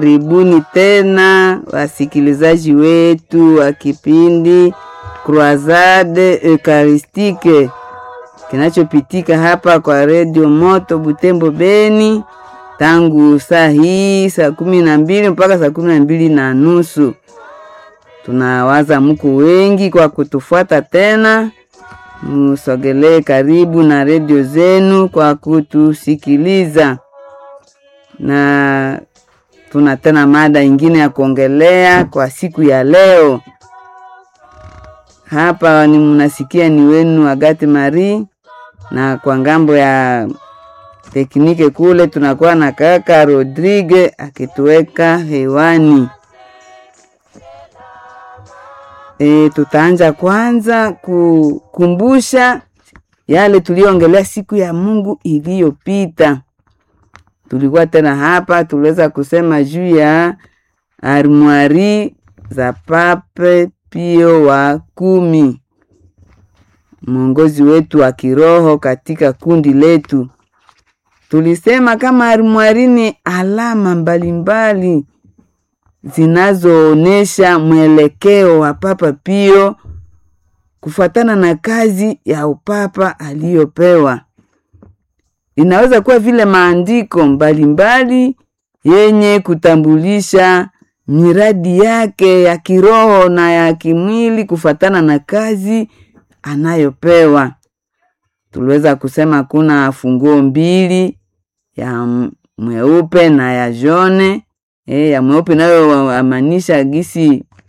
Karibuni tena wasikilizaji wetu wa kipindi Croisade Eucharistique kinachopitika hapa kwa redio Moto Butembo Beni tangu saa hii saa kumi na mbili mpaka saa kumi na mbili na nusu. Tunawaza mko wengi kwa kutufuata tena, musogelee karibu na redio zenu kwa kutusikiliza, na tuna tena mada ingine ya kuongelea kwa siku ya leo. Hapa ni mnasikia ni wenu Agati Marie, na kwa ngambo ya teknike kule tunakuwa na kaka Rodrigue akituweka hewani. E, tutaanja kwanza kukumbusha yale tuliongelea siku ya Mungu iliyopita. Tulikuwa tena hapa, tuliweza kusema juu ya armwari za Pape Pio wa kumi, mwongozi wetu wa kiroho katika kundi letu. Tulisema kama armwari ni alama mbalimbali zinazoonesha mwelekeo wa Papa Pio kufuatana na kazi ya upapa aliyopewa. Inaweza kuwa vile maandiko mbalimbali yenye kutambulisha miradi yake ya kiroho na ya kimwili kufuatana na kazi anayopewa. Tuliweza kusema kuna funguo mbili ya mweupe na ya jone. E, ya mweupe nayo amaanisha gisi